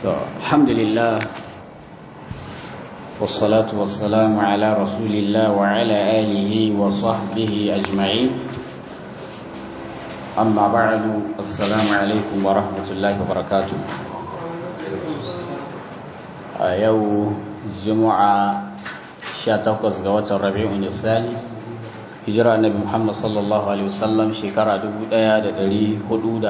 الحمد لله والصلاة والسلام على رسول الله وعلى آله وصحبه أجمعين أما بعد السلام عليكم ورحمة الله وبركاته يو جمعة شاتقوز قوات الربيع الثاني hijira annabi Muhammad sallallahu alaihi wasallam shekara 1442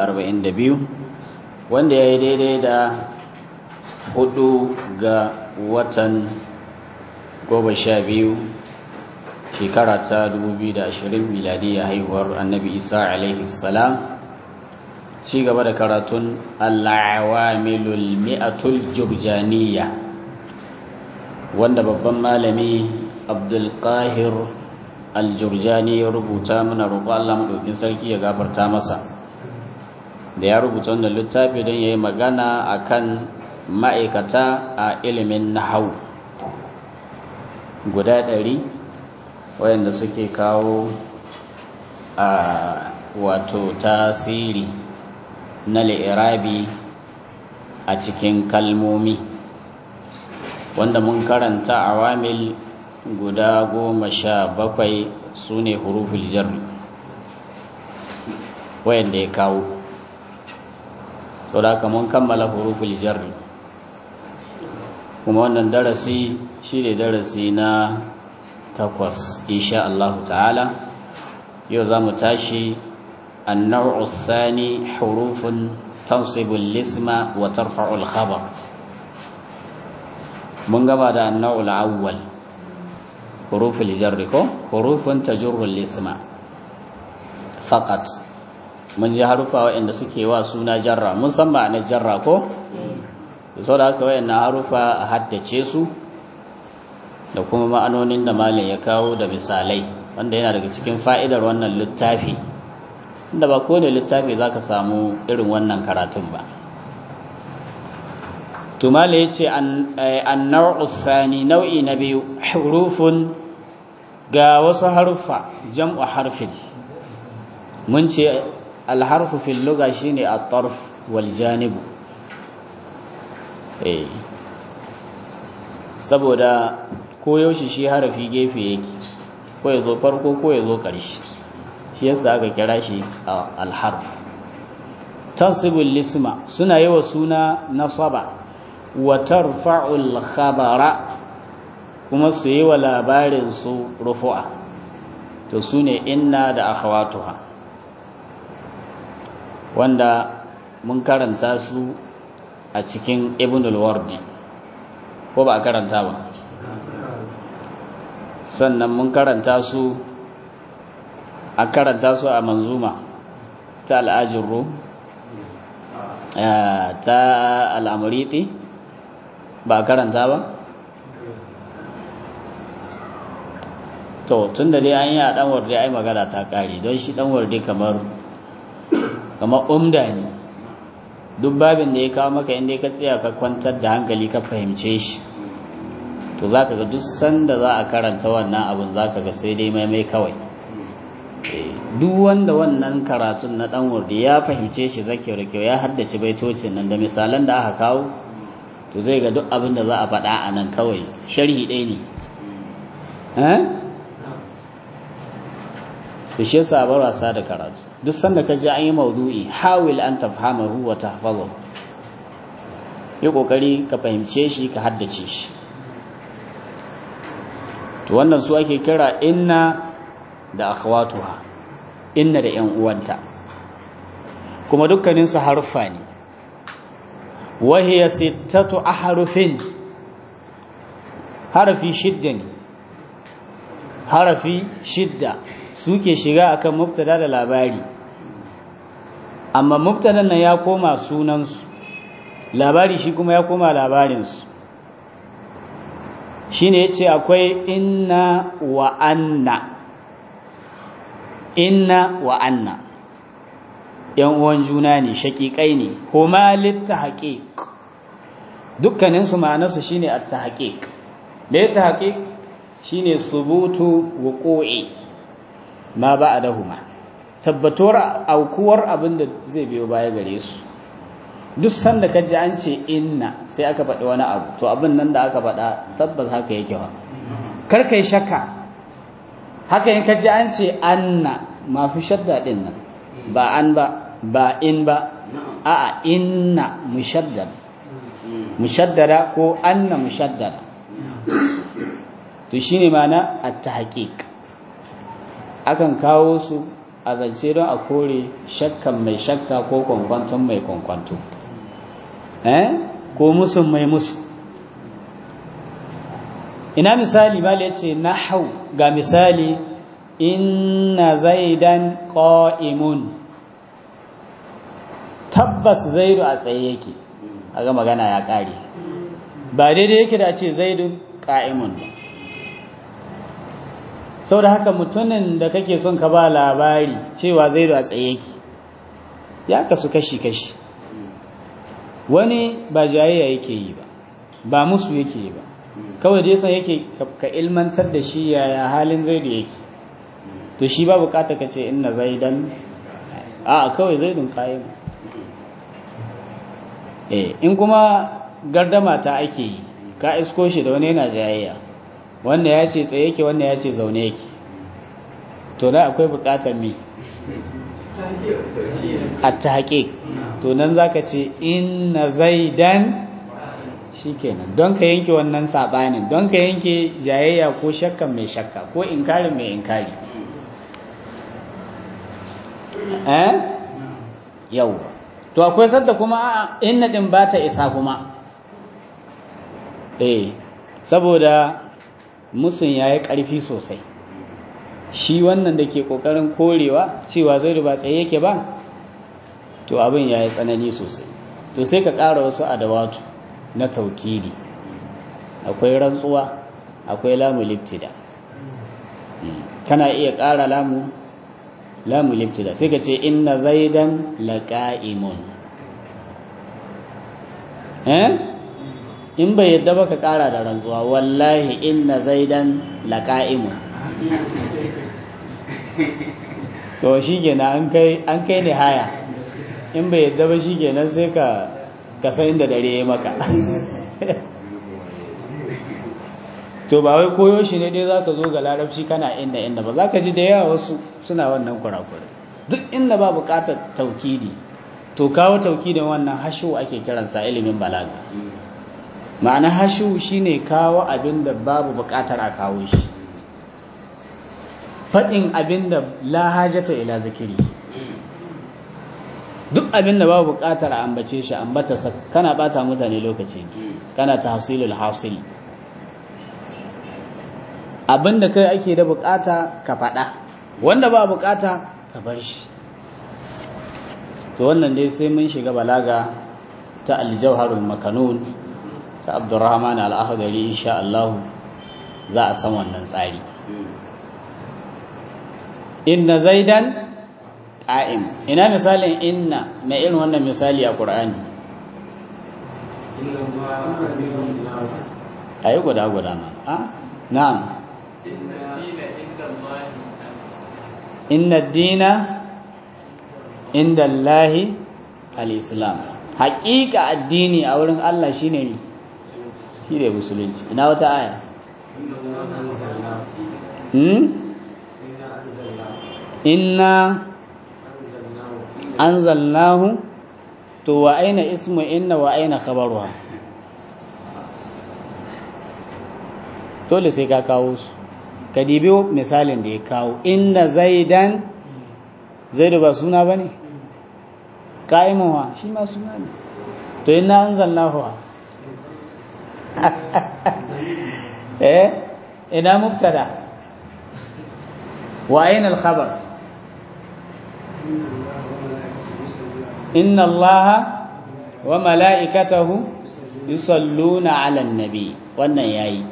wanda ya yi daidai da hudu ga watan goma sha biyu shekara ta 2020 miladiyya haihuwar annabi Isa alaihi salam ci gaba da karatun al-awamilul mi'atul jurjaniyya wanda babban malami Abdul Qahir aljurjani ya rubuta mana roƙo Allah maɗaukin sarki ya gafarta masa da ya rubuta wannan littafi don ya yi magana a kan ma'aikata a ilimin nahau guda ɗari wayanda suke kawo a wato tasiri na li'irabi a cikin kalmomi wanda mun karanta awamil guda goma sha bakwai su ne huruful jarri wayanda ya kawo so da mun kammala huruful jarri kuma wannan darasi shi ne darasi na takwas insha Allah ta'ala yau za mu tashi النوع الثاني حروف تنصب الاسم وترفع الخبر من قبل النوع الأول حروف الجر كو حروف تجر الاسم فقط mun ji harufa waɗanda suke wa suna jarra mun san ba na jarra ko sau da haka waɗanda harufa a haddace su da kuma ma'anonin da malin ya kawo da misalai wanda yana daga cikin fa'idar wannan littafi inda ba kowane littafi za ka samu irin wannan karatun ba tumala ya ce an sani nau'i na biyu hurufun ga wasu haruffa jam'u harfin mun ce alharfu fil luga shine at-tarf wal janib eh saboda koyaushe shi harafi gefe yake ko ya zo farko ko ya zo ƙarshe shi yasa aka kira shi alharf tansibul lisma suna yi wa suna nasaba wa tarfa'ul khabara kuma su yi wa labarin su rufu'a to su ne inna da akhawatuha wanda mun karanta su a cikin ibnul wardi ko ba a karanta ba sannan mun karanta su a karanta su a manzuma ta al'ajirru ta al'amuriti ba a karanta ba to tun da dai an yi a ɗanwarde ai magana ta ƙare don shi ɗanwarde kamar kamar umda ne duk babin da ya kawo maka inda ka tsaya ka kwantar da hankali ka fahimce shi to za ka ga duk sanda za a karanta wannan abin za ka ga sai dai maimai kawai duk wanda wannan karatun na ɗan wardi ya fahimce shi zake da kyau ya haddace baitocin nan da misalan da aka kawo to zai ga duk abin da za a faɗa a nan kawai sharhi ɗaya ne to shi yasa bar wasa da karatu duk sanda ka ji an yi maudu'i hawil an tafhamahu wa tahfazahu yi kokari ka fahimce shi ka haddace shi to wannan su ake kira inna da akhwatuha inna da yan uwanta kuma dukkanin su harfa ne wa hiya sittatu ahrufin harafi shidda ne harafi shidda suke shiga akan mubtada da labari amma mubtadan nan ya koma sunansu labari shi kuma ya koma labarinsu shine yace akwai inna wa anna inna wa anna yan uwan juna ne shakikai ne huma littahqiq dukkanin su ma'anarsu shine at-tahqiq me tahqiq shine subutu wuqu'i ma ba'dahuma tabbatuwar aukuwar abin da zai biyo baya gare su duk sanda ka ji an ce inna sai aka faɗi wani abu to abin nan da aka faɗa tabbas haka yake wa kar kai shakka haka in ka ji an ce anna mafi shadda din nan ba an ba ba in ba a'a inna mushaddad mushaddada ko anna mushaddada to shine mana at-tahqiq akan kawo su a zance don a kore shakkan mai shakka ko kwankwanton mai kwankwanto eh ko musun mai musu ina misali bala yace nahau ga misali inna zaidan qa'imun tabbas zaidu a tsaye yake aga magana ya kare ba daidai yake da ce zaidu qa'imun ba saboda haka mutumin da kake son ka ba labari cewa zaidu a tsaye yake ya kasu kashi-kashi wani ba jayayya yake yi ba ba musu yake yi ba kawai dai son yake ka ilmantar da shi yaya halin zaidu yake to shi ba bukata ka ce inna zaidan a kawai zaidun kayan eh in kuma gardama ta ake yi ka isko shi da wani yana jayayya wanda ya ce tsaye yake wanda ya ce zaune yake to da akwai bukatar me a ta to nan za ka ce inna zaidan shi kenan don ka yanke wannan saɓanin don ka yanke jayayya ko shakkan mai shakka ko inkari mai inkari eh yau to akwai sadda kuma inna din ba ta isa kuma eh saboda musun ya yi ƙarfi sosai shi wannan da ke ƙoƙarin korewa cewa zai ba tsaye yake ba to abin ya yi tsanani sosai to sai ka ƙara wasu adawatu na taukiri akwai rantsuwa akwai lamu liftida kana iya ƙara lamu lamu liftida sai ka ce inna zaidan laƙa'imun eh in bai yadda ba ka ƙara da rantsuwa wallahi inna zaidan laƙa'imun to shi kenan an kai ne haya in bai yadda ba shi kenan sai ka kasa inda dare ya maka to ba wai koyo shi ne dai za ka zo ga larabci kana inda inda ba za ka ji da yawa wasu suna wannan kurakurai duk inda ba buƙatar taukidi to kawo taukidin wannan hashu ake kiransa ilimin balaga ma'ana hashu shine kawo abin da babu buƙatar a kawo shi faɗin abin da la hajata ila zikiri duk abin da babu buƙatar a ambace shi ambata kana bata mutane lokaci kana tahsilul hasil abin da kai ake da buƙata ka faɗa wanda ba buƙata ka bar shi to wannan dai sai mun shiga balaga ta aljauharul makanun ta abdurrahman al-akhdari insha Allah za a san wannan tsari inna zaidan qa'im ina misalin inna mai irin wannan misali a qur'ani ayi guda guda ma a na'am inna dina inda Allahi al-islam haƙiƙa addini a wurin Allah shine ne shi ne musulunci ina wata aya hmm? inna anzalnahu to wa aina ismu inna wa aina khabaruha dole sai ka kawo su ka dibi misalin da ya kawo inna zaidan zaidu ba suna ba ne ka'imuwa shi ma suna ne to inna anzalnahu eh ina mubtada wa aina al-khabar inna allaha wa mala'ikatahu yusalluna 'alan nabi wannan yayi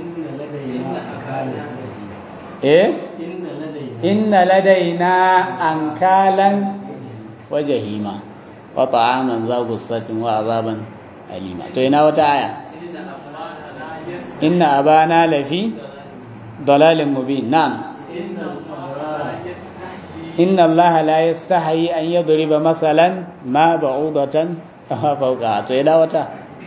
eh inna ladaina ankalan wa jahima wa ta'aman za gussatin wa azaban alima to ina wata aya inna abana lafi dalalin mubin na'am inna allaha la yastahi an yadriba mathalan ma ba'udatan fauka to ina wata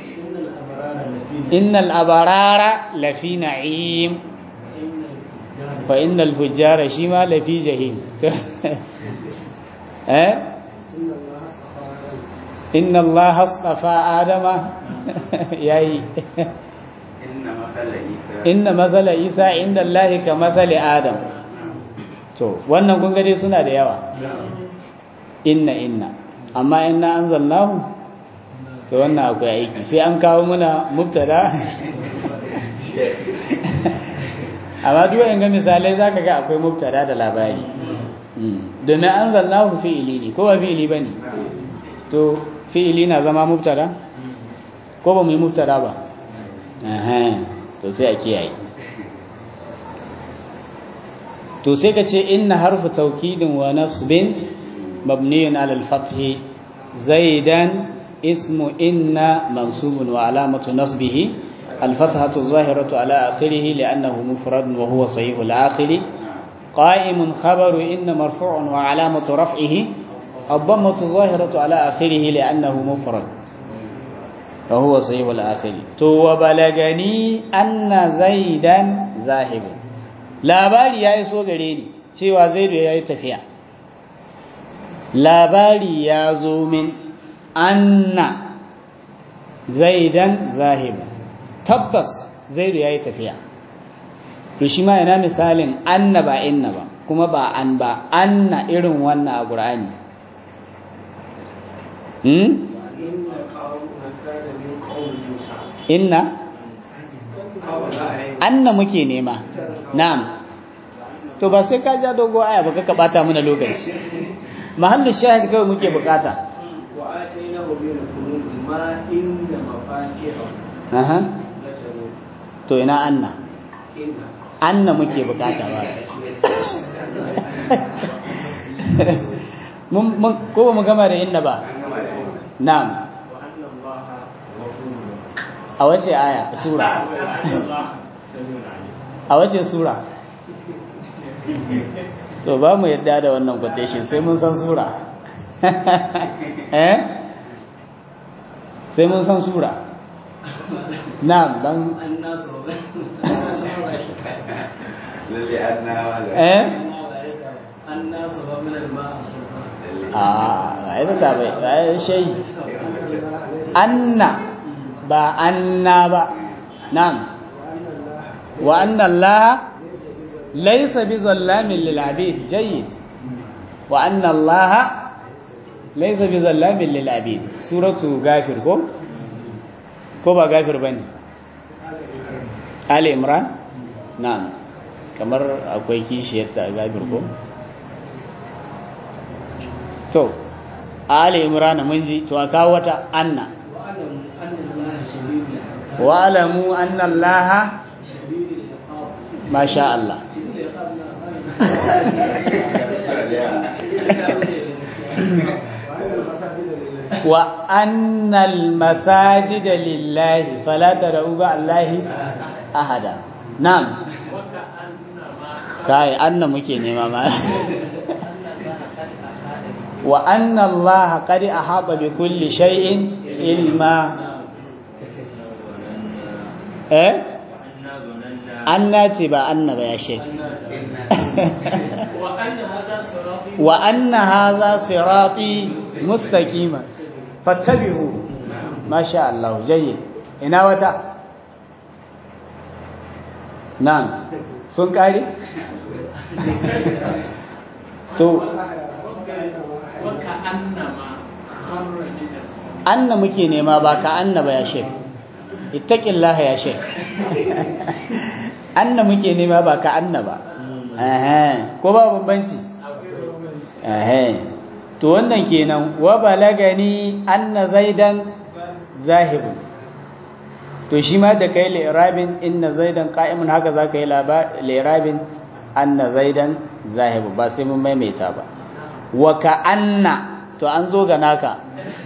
innal abarara lafi na'im fa innal fujjara shi ma lafi jahim eh inna allaha astafa adama yayi inna mazala isa inda allahi ka mazali adam to wannan kun gade suna da yawa inna inna amma inna anzalnahu to wannan akwai aiki sai an kawo muna mubtada amma duk in ga misalai zaka ga akwai mubtada da labari domin anzalnahu fi'ili ne ko ba fi'ili bane to fi'ili na zama mubtada ko ba mu yi mubtada ba to sai a kiyaye to sai ka ce inna harfu taukidin wa nasbin mabniyun ala al-fath zaidan ismu inna mansubun wa alamatu nasbihi الفتحة الظاهرة على آخره لأنه مفرد وهو صحيح الآخر قائم خبر إن مرفوع وعلامة رفعه الضمة الظاهرة على آخره لأنه مفرد وهو صحيح الآخر تو بلغني أن زيدا ذاهب labari ya iso gare ni cewa zaidu ya yi tafiya labari ya zo min anna zaidan zahib tabbas zaidu ya yi tafiya to shi ma yana misalin anna ba inna ba kuma ba an ba anna irin wannan a ƙur'ani hmm? inna anna muke nema na'am to ba sai ka ja dogo aya ba ka bata mana lokaci mahallu shahid kawai muke bukata wa atainahu min kunuz ma inna mafatihahu aha to ina anna inna anna muke bukata ba mun mun ko ba mu gama da inna ba na'am wa anna allaha ghafurun a wace aya sura wa anna allaha samiun alim a wace sura to ba mu yadda da wannan quotation sai mun san sura eh sai mun san sura na'am dan annas lalle an na wala eh annas wa min al-ma'a sultan a ai da bai ai shay anna ba anna ba na'am wa anna allaha laysa bizallamin lil abid jayyid wa anna allaha laysa bizallamin lil abid suratu ghafir ko ko ba ghafir bane ali imran na'am kamar akwai kishiyar ta ghafir ko to ali imran mun ji to a kawo wata anna wa anna allaha shadidul wa alamu anna allaha shadidul iqab ma sha Allah shadidul iqab wa annal masajida lillahi fala tad'u ba allahi ahada na'am kai anna muke nema ma wa anna allaha qad ahata bi kulli shay'in ilma eh anna ce ba anna ba ya shek wa anna hadha sirati wa anna hadha sirati mustaqima fattabi'u ma sha Allah jayyid ina wata nan sun kare to wa ka annama kharra min as anna muke nema ba ka anna ba ya shek ittaqillaha ya shek anna muke nema ba ka anna ba eh ko ba bambanci eh to wannan kenan wa balagani anna zaidan zahibun to shi ma da kai li'rabin inna zaidan qa'imun haka zaka yi li'rabin anna zaidan zahibu ba sai mun maimaita ba wa ka anna to an zo ga naka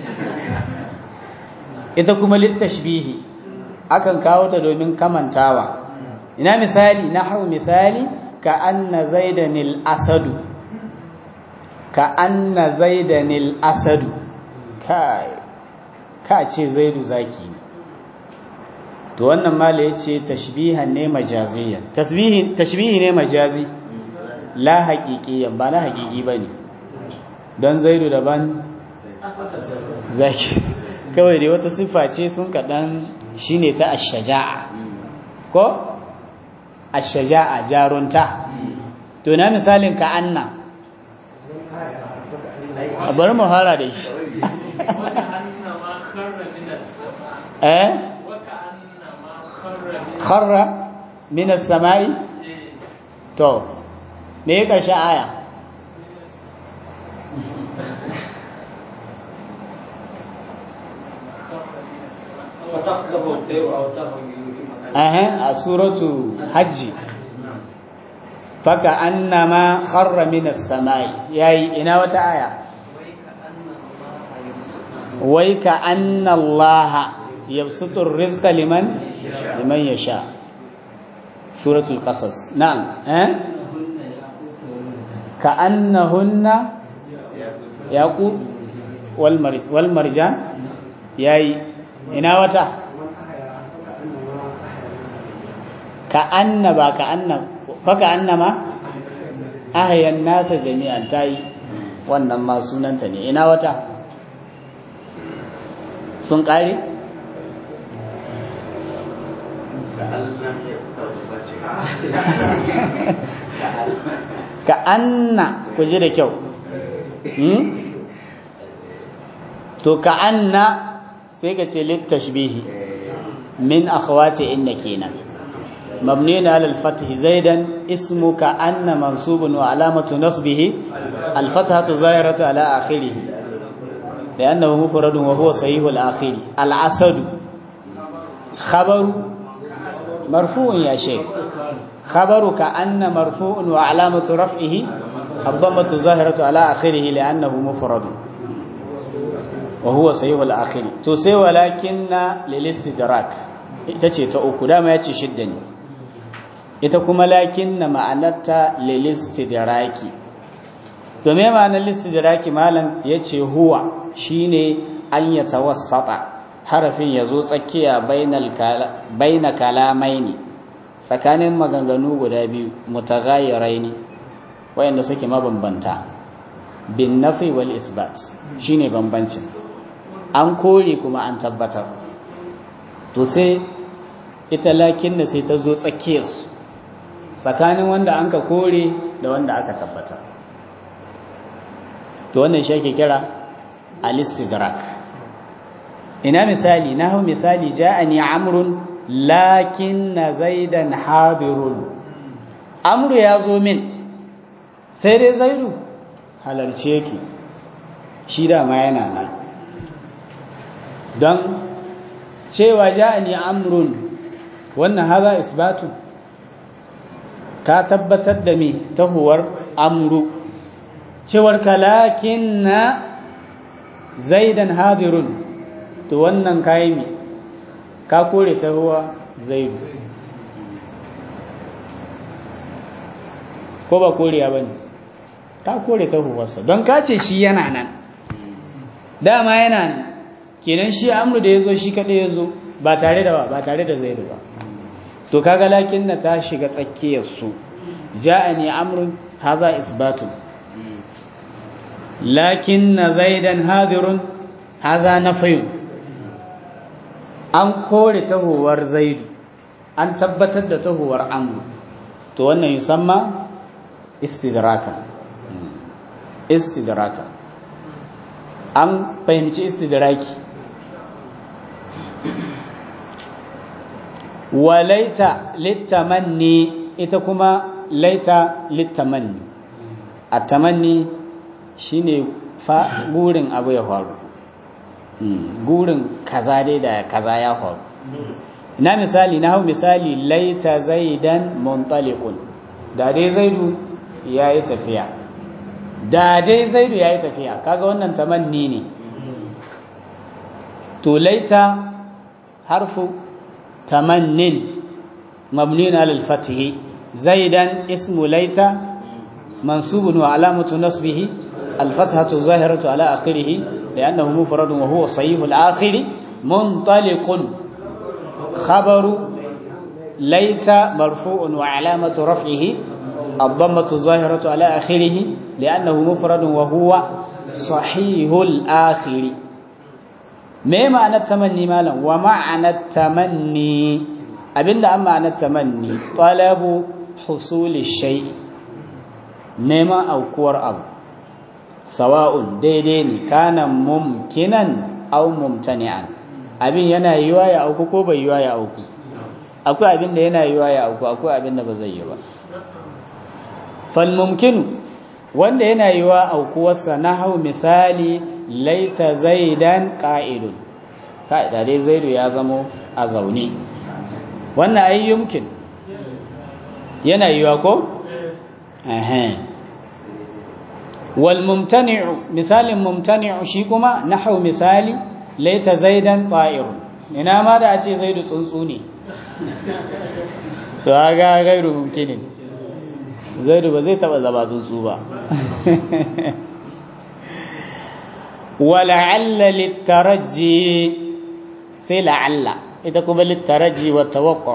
ita kuma littashbihi akan kawo ta domin kamantawa ina misali nahwu misali ka anna zaidanil asadu ka anna zaidanil asadu kai ka ce zaidu zaki ne to wannan mala ya ce tashbihan ne majaziyan tashbihi ne majazi la haƙiƙiyan ba na haƙiƙi ba ne don zaidu daban zaki kawai dai wata siffa ce sun kaɗan shi ne ta ashaja'a ko ashaja'a jarunta to na misalin ka anna a bari mu fara da shi eh kharra min as-sama'i to me ya karshe aya a suratu hajji faka annama kharra min as-sama'i yayi ina wata aya wai ka anna Allah yabsutu ar-rizqa liman liman yasha suratul qasas na'am eh ka annahunna yaqut wal marj wal marjan yayi ina wata ka anna ba ka anna fa ka annama ahyan nasa jami'an tayi wannan ma sunanta ne ina wata sun ƙare? ka anna ku ji da kyau to ka anna sai ka ce littashbihi min akhwati inna kenan مبني على الفتح زيدا اسمك أن منصوب وعلامة نصبه الفتحة ظاهرة على آخره لأنه مفرد وهو صحيح الآخر العسد خبر مرفوع يا شيخ خبرك أن مرفوع وعلامة رفعه الضمة الظاهرة على آخره لأنه مفرد وهو صحيح الآخر تسي ولكن للاستدراك itace ta uku dama yace shidda ne ita kuma lakin na ma'anarta lilistidraki to me ma'anar listidraki malam yace huwa shine an ya tawassata harafin yazo tsakiya bainal baina kalamaini tsakanin maganganu guda biyu mutaghayyiraini wayanda suke mabambanta bin nafi wal isbat shine bambancin an kore kuma an tabbatar to sai ita lakin da sai ta zo tsakiyarsu tsakanin wanda an ka kore da wanda aka tabbatar to wannan shi ake kira alistidrak ina misali na hau misali ja'ani amrun lakin na zaidan habirun amru ya zo min sai dai zaidu halarce ki shi dama yana nan don cewa ja'ani amrun wannan haza isbatu ka tabbatar da me tahuwar amru cewar kalakin na zaidan hadirun to wannan kayi me ka kore tahuwa zaidu ko ba koriya ba ne ka kore tahuwarsa don ka ce shi yana nan dama yana nan kenan shi amru da ya zo shi kaɗai ya zo ba tare da ba ba tare da zaidu ba to kaga lakin na ta shiga tsakiyar su ja'ani amrun hadha isbatun lakin na zaidan hadirun hadha nafyun an kore tahowar zaidu an tabbatar da tahowar amru to wannan yusamma istidraka istidraka an fahimci istidraki wa laita littamanni ita kuma laita littamanni a tamanni shine fa gurin abu ya faru gurin kaza dai da kaza ya faru na misali na hau misali laita zaidan muntaliqun da dai zaidu ya yi tafiya da dai zaidu ya yi tafiya kaga wannan tamanni ne to laita harfu tamannin mabnin alal fatihi zaidan ismu laita mansubun wa alamatu nasbihi الفتحة الظاهرة على آخره li'annahu mufradun wa huwa sahihul akhir muntaliqun khabaru laita marfu'un wa alamatu raf'ihi الضمة الظاهرة على آخره لأنه مفرد وهو صحيح الآخر ما معنى التمني مالا ومعنى التمني أبن أما معنى التمني طلب حصول الشيء نما أو كور أو سواء ديدين كان ممكنا أو ممتنعا abin yana yiwa ya auku ko bai yiwa ya auku akwai abin da yana yiwa ya auku akwai abin da ba zai yi ba falmumkinu wanda yana yiwa aukuwarsa na hau misali laita zaidan ƙa'idun ka'ida dai zaidu ya zamo a zaune wannan ai yumkin yana yiwa ko? wal mumtani'u misalin mumtani'u shi kuma na hau misali laita zaidan ƙa'irun ina ma da a ce zaidu tsuntsu ne to ga gairu mumkinin zaidu ba zai taba zama tsuntsu ba wala'alla littaraji sai la'alla ita kuma littaraji wa tawakko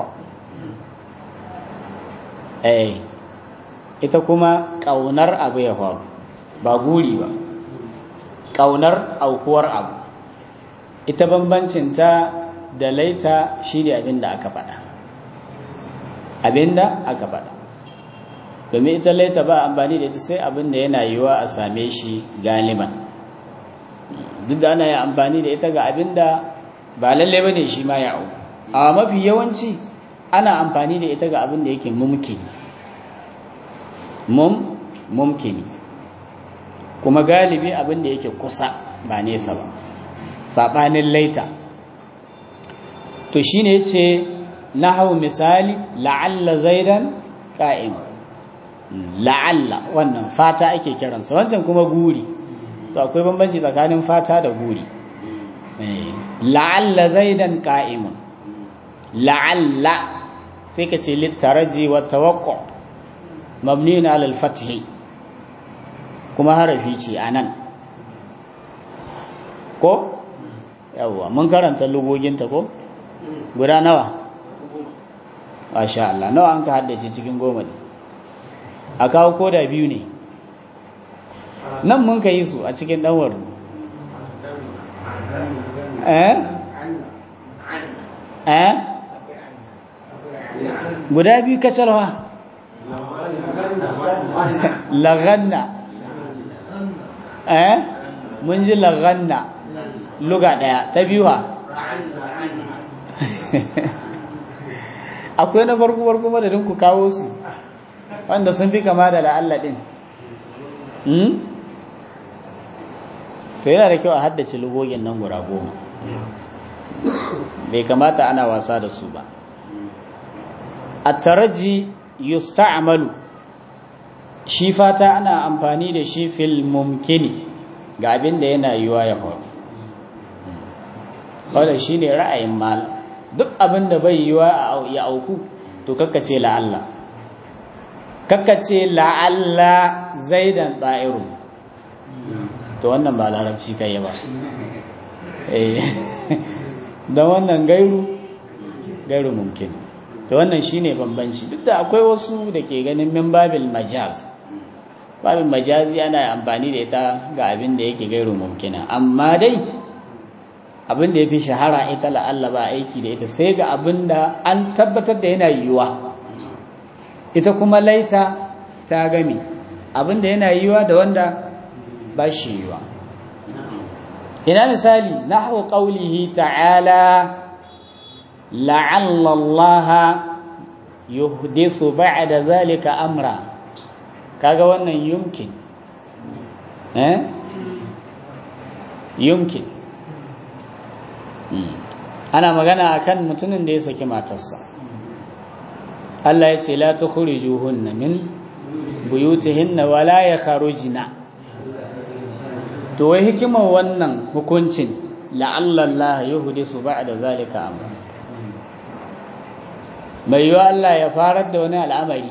eh ita kuma ƙaunar abu ya faru ba guri ba ƙaunar aukuwar abu ita bambancinta da laita shi ne abin da aka faɗa abin da aka faɗa domin ita laita ba amfani da ita sai abin da yana yiwa a same shi galiban duk da ana yi amfani da ita ga abin da ba lalle ba ne shi ma ya au a mafi yawanci ana amfani da ita ga abin da yake mumkini mum mumkini kuma galibi abin da yake kusa ba nesa ba saɓanin laita to shi ne ce na hau misali la'alla zaidan ƙa'im la'alla wannan fata ake kiransa wancan kuma guri to akwai bambanci tsakanin fata da guri la'alla zaidan ƙa'imun la'alla sai ka ce littaraji wa tawakko mabniyun alal fathi kuma harafi ce a nan ko yawwa mun karanta lugoginta ko guda nawa masha Allah nawa an ka haddace cikin goma ne a kawo koda biyu ne nan mun ka yi su a cikin ɗanwar eh eh guda biyu kacarwa laganna eh mun ji laganna luga ɗaya ta biyu ha akwai na farko farko madadin ku kawo su wanda sun fi kama da la'alla ɗin to yana da kyau a haddace lugogin nan guda goma bai kamata ana wasa da su ba a taraji yusta'malu shi fata ana amfani da shi fil mumkini ga abin da yana yiwa ya faru wadda shi ne ra'ayin mal duk abin da bai yiwa ya auku to kakkace la'alla kakkace la'alla zaidan ɗa'irun to wannan ba larabci kai ba don wannan gairu gairu mumkin to wannan shine bambanci duk da akwai wasu da ke ganin min babil majaz babin majazi ana amfani da ita ga abin da yake gairu mumkina amma dai abin da ya fi shahara ita la'alla ba aiki da ita sai ga abin da an tabbatar da yana yiwuwa ita kuma laita ta gami abin da yana yiwuwa da wanda ba shi yiwuwa ina misali nahwu qawlihi ta'ala la'alla Allah yuhdisu ba'da zalika amra kaga wannan yumkin eh yumkin ana magana akan mutumin da ya saki matarsa Allah ya ce la tukhrijuhunna min buyutihinna wala yakhrujna to wai hikimar wannan hukuncin la'alla Allah yuhdisu ba'da zalika amra mai yiwa Allah ya farar da wani al'amari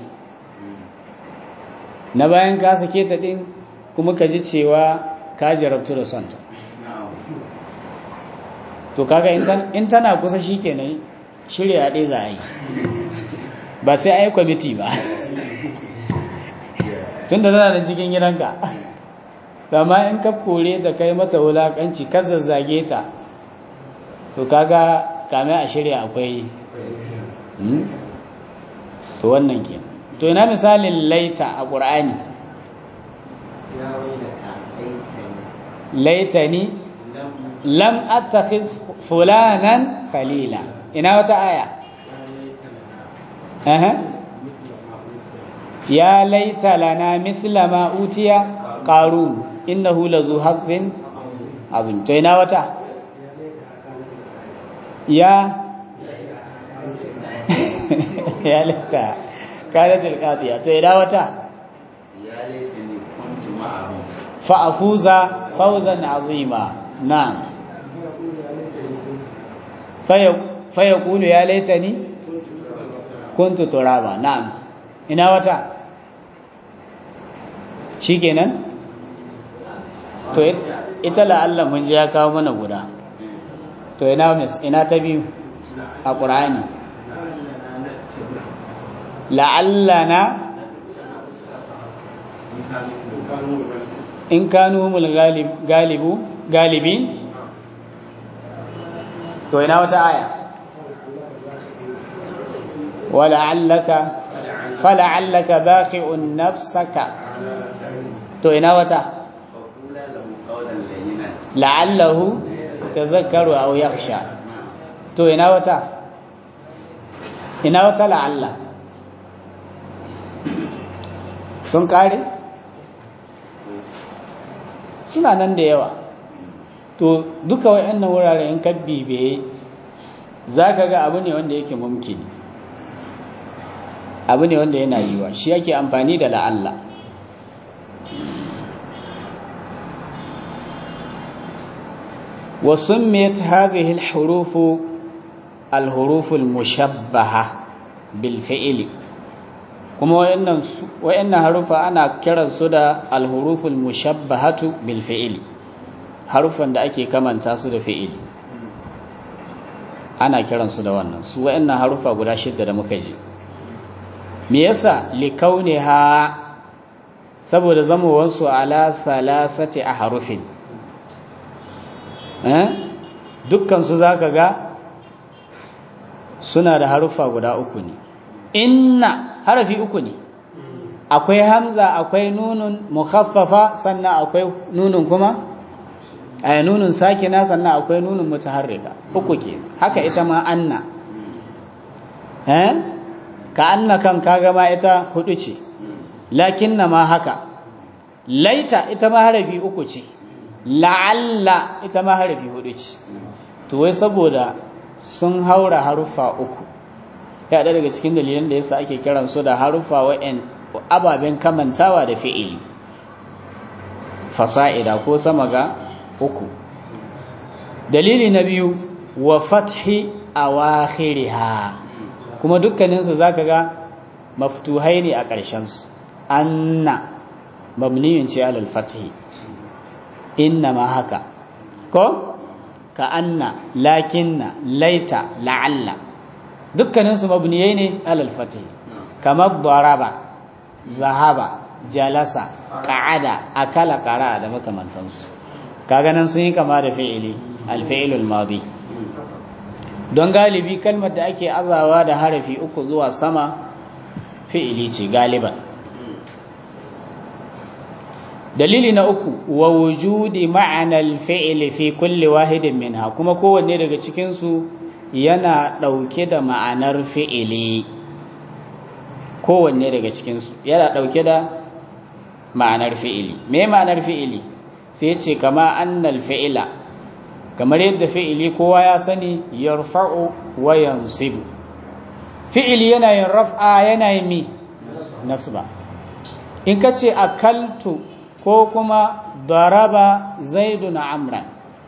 na bayan ka sake ta din kuma ka ji cewa ka jarabtu da sonta to kaga in tana kusa shi kenan shirya ɗaya za a yi ba sai a yi kwamiti ba tun da tana da cikin gidanka amma in ka kore da kai mata wulaƙanci ka zazzage ta to kaga kame a shirya akwai to wannan ke to ina misalin laita a ƙur'ani laitani lam attakhiz fulanan khalila ina wata aya aha ya laita lana mithla ma utiya qarun innahu lazu hazzin azim to ina wata ya ya laita kanat alqadiya to ina wata ya laitani kuntu ma'ahum fa afuza fawzan azima na'am fa yaqulu ya laitani kuntu turaba na'am ina wata shikenan to ita la'alla mun ji ya kawo mana guda to ina mis ina ta biyu a qur'ani la'allana in kanu humul galibu galibin to ina wata aya wala'allaka fala'allaka baqi'un nafsaka to ina wata فقولا له قولا لينا la'allahu tadhakkaru aw yakhsha to ina wata ina wata la'alla sun kare suna nan da yawa to duka wayannan wurare in ka bibiye zaka ga abu ne wanda yake mumkini abu ne wanda yana yiwa shi yake amfani da la'alla وسميت هذه الحروف الحروف المشبهة بالفعل كما وإن وإن حروف أنا كرن سودا الحروف المشبهة بالفعل حروفا da ake kamanta su da fi'ili ana kiran su da wannan su wa'annan harufa guda shidda da muka ji me yasa likauniha saboda zamowansu ala thalathati ahrufin dukkansu za ka ga suna da haruffa guda uku ne inna harafi uku ne akwai hamza akwai nunun mukhaffafa sannan akwai nunun kuma ay nunun sakina sannan akwai nunun mutaharrika uku ke haka ita ma anna eh ka anna kan kaga ma ita hudu ce lakinna ma haka laita ita ma harafi uku ce la'alla ita ma harafi hudu ce to wai saboda sun haura haruffa uku ya daga cikin dalilan da yasa ake kiran su da haruffa wa'en ababen kamantawa da fi'ili fasa'ida ko sama ga uku dalili na biyu wa fathi awakhiriha kuma dukkaninsu zaka ga maftuhai ne a ƙarshen su anna mabniyun ce alal fathi inna ma haka ko ka anna lakinna laita la'alla dukkaninsu mabniyai ne alal fatih kamar daraba zahaba jalasa qa'ada akala qara da makamantansu kaga nan sun yi kama da fi'ili alfi'ilul madi don galibi kalmar da ake azawa da harafi uku zuwa sama fi'ili ce galiban dalili na uku wa wujudi ma'anar fi'ili fi kulli wahidin minha kuma kowanne daga cikinsu yana ɗauke da ma'anar fi'ili kowanne daga cikinsu yana ɗauke da ma'anar fi'ili me ma'anar fi'ili sai ce kama annal fi'ila kamar yadda fi'ili kowa ya sani yarfa'u wa yansibu fi'ili yana yin raf'a yana yin mi nasba in ka ce akaltu ko kuma daraba zaidun amran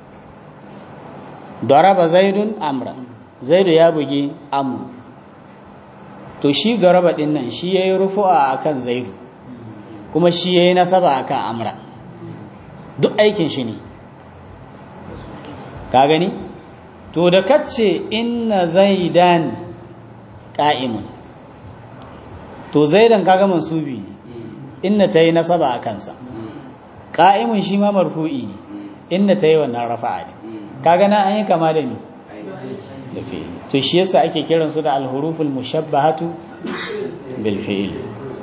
daraba zaidun amran zaidu ya bugi amru to shi daraba din nan shi yayi rufu'a akan zaidu kuma shi yayi nasaba akan amra duk aikin shi ne ka gani to da kace inna zaidan qa'imun to zaidan kaga mansubi ne inna tayi nasaba a kansa qa'imun shi ma marfu'i ne inna tayi wannan rafa'a ne kaga na an yi kama da ni da fi'il to shi yasa ake kiran su da al-huruful mushabbahatu bil fi'il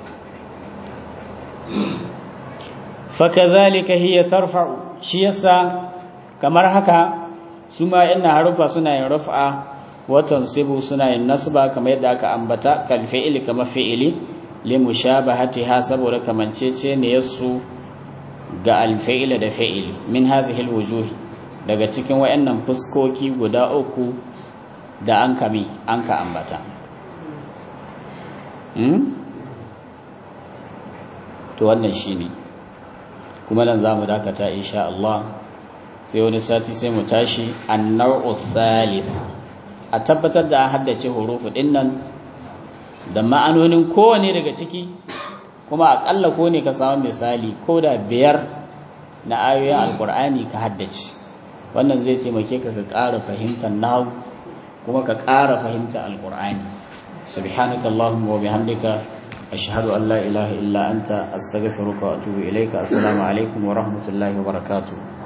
fakadhalika hiya tarfa'u shi yasa kamar haka su ma inna harufa suna yin raf'a wa tansibu suna yin nasba kamar yadda aka ambata kal fi'il kama fi'ili li mushabahatiha saboda kamancece ne yasu ga al fi'ila da fi'ili min hadhihi al wujuh daga cikin wayannan fuskoki guda uku da an kami an ka ambata to wannan shine kuma nan zamu dakata insha Allah sai wani sati sai mu tashi an-naw'u thalith a tabbatar da haddace hurufu dinnan da ma'anonin kowane daga ciki kuma akalla ko ne ka samu misali ko da biyar na ayoyin alkur'ani ka haddace wannan zai taimake ka ka ƙara fahimtar nahu kuma ka ƙara fahimtar alkur'ani subhanaka allahumma wa bihamdika ashhadu an la ilaha illa anta astaghfiruka wa atubu ilayka assalamu alaikum wa rahmatullahi wa barakatuh